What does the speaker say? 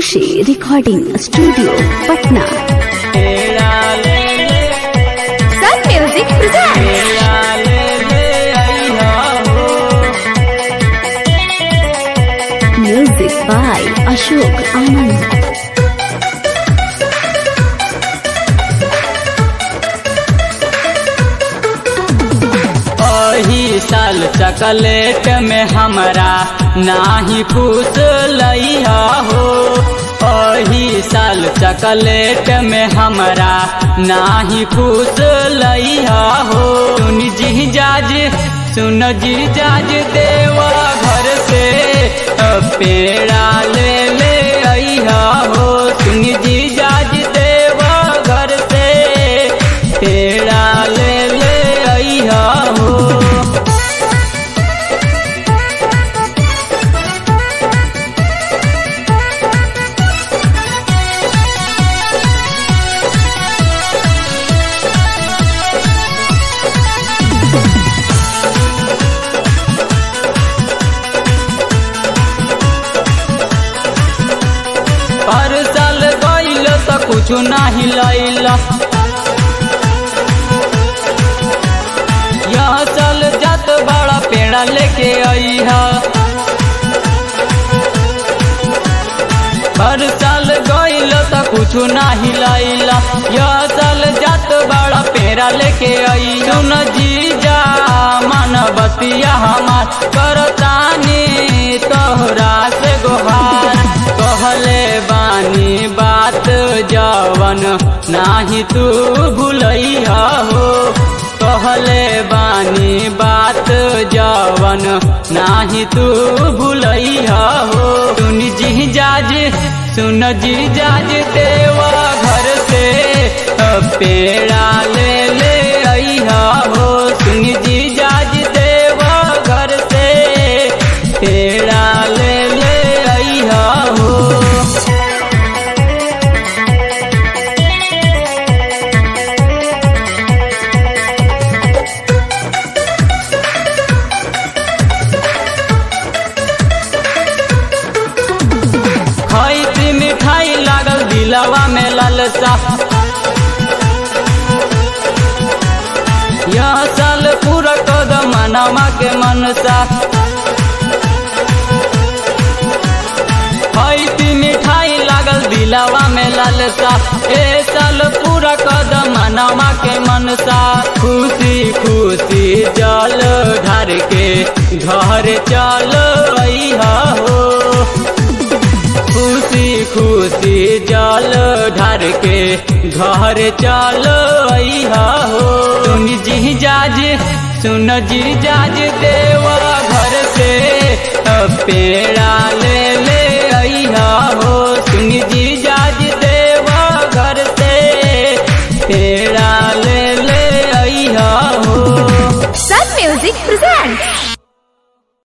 खुशी recording studio Patna तेरा ले ले सन म्यूजिक प्रेजेंट तेरा ले ले अइहा हो म्यूजिक बाय अशोक आनंद अही साल चकलेट में हमरा नाही खुश लइहा हो अही साल चकलेट में हमरा नाही खुश लइहा हो सुन जी जाज सुन जी जाज देवा घर से पेड़ा ले ले अइहा हो सुन जी जाज देवा घर से पेड़ा ले ले अइहा हो हर साल गइल त कुछु नाही लैल यह साल जात बड़ा पेड़ा लेके अइहा हर साल गइल त कुछु नाही लैल यह साल जात बड़ा पेड़ा लेके आई सुन जीजा मानवतिया हमार करतानी तोहरा से गोहार कहले बानी बात जवन नाही तू भूलैहा हो कहले बानी बात जवन नाही तू भूलैहा हो सुन जी जाज सुन जी जाज देवा घर से पेड़ा ले ले अइहा हो सुन जी जाज देवा घर से पेड़ा ले ले अइहा हो खैती मिठाई लागल दिलवा में ललसा यह साल पूरा कदम मनवा के मनसा खैती मिठाई लागल दिलवा में ललसा ए साल पूरा कदम मनवा के मनसा खुशी खुशी जल ढार के घर चल अइहा हो खुशी खुशी जल ढार के घर चल अइहा हो सुन जी जाज सुन जी जाज देवा घर से पेड़ा ले ले अइहा हो सुन जी जाज देवा घर से पेड़ा ले ले अइहा हो सन म्यूजिक प्रेजेंट